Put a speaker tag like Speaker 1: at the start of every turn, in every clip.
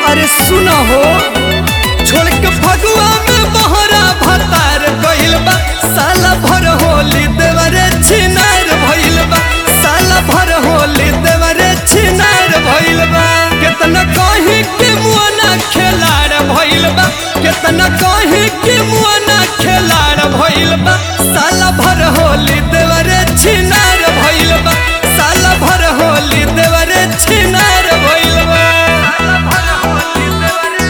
Speaker 1: अरे सुना हो छोड़ के फगुआ में बहरा भतार गइल बा साला भर होली देवरे छिनार भइल बा साला भर होली देवरे छिनार भइल बा केतना कहीं के मुआना खेलाड़ भइल बा केतना कहीं के मुआना खेलाड़ भइल बा साला भर होली देवरे छिनार भइल बा साला भर होली देवरे छिनार भइल बा साला भर होली देवरे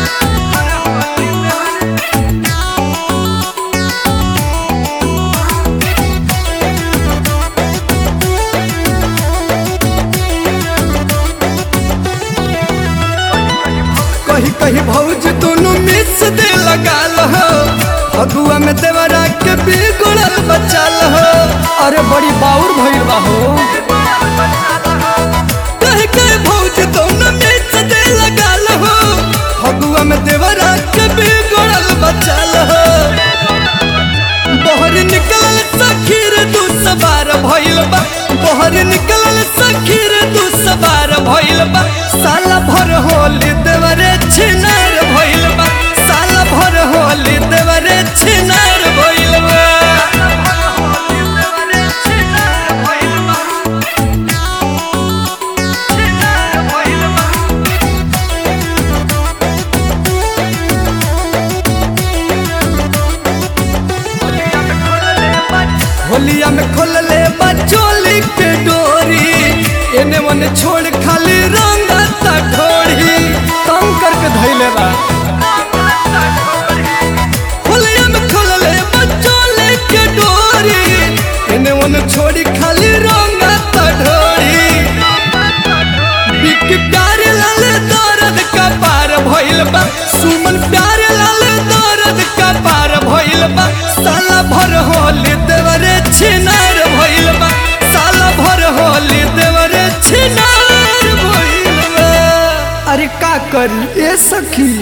Speaker 1: कही कही भौज दोनों मिस दे लगाल हो फगुआ में देवरा के बिगड़ल बचाल हो अरे बड़ी बाउर भइल बा हो कही कही भौज दोनों मिस दे लगाल हो फगुआ में देवरा के बिगड़ल बचाल हो बहर निकलल सखीर दू सवार भइल बा बहर निकलल सखीर दू सवार भइल बा साला भर होली देवरे छिनार भइल बा साला भर होली देवरे छिनार भइल बा होलिया में खोल ले बचोली के डोरी एने मने छोड़ खाली रंग ढोड़ी तंग करके धैले बा होलिया में खोल ले बचोली के डोरी एने मने छोड़ी खाली रंग ढोड़ी बिक प्यारे लाल दर्द का पार भइल बा सुमन प्यारे लाल दर्द का पार भइल बा साला भर होली देवरे छिनार भइल बा साला भर होली देवरे छिनार भइल बा अरे का करी ए सखी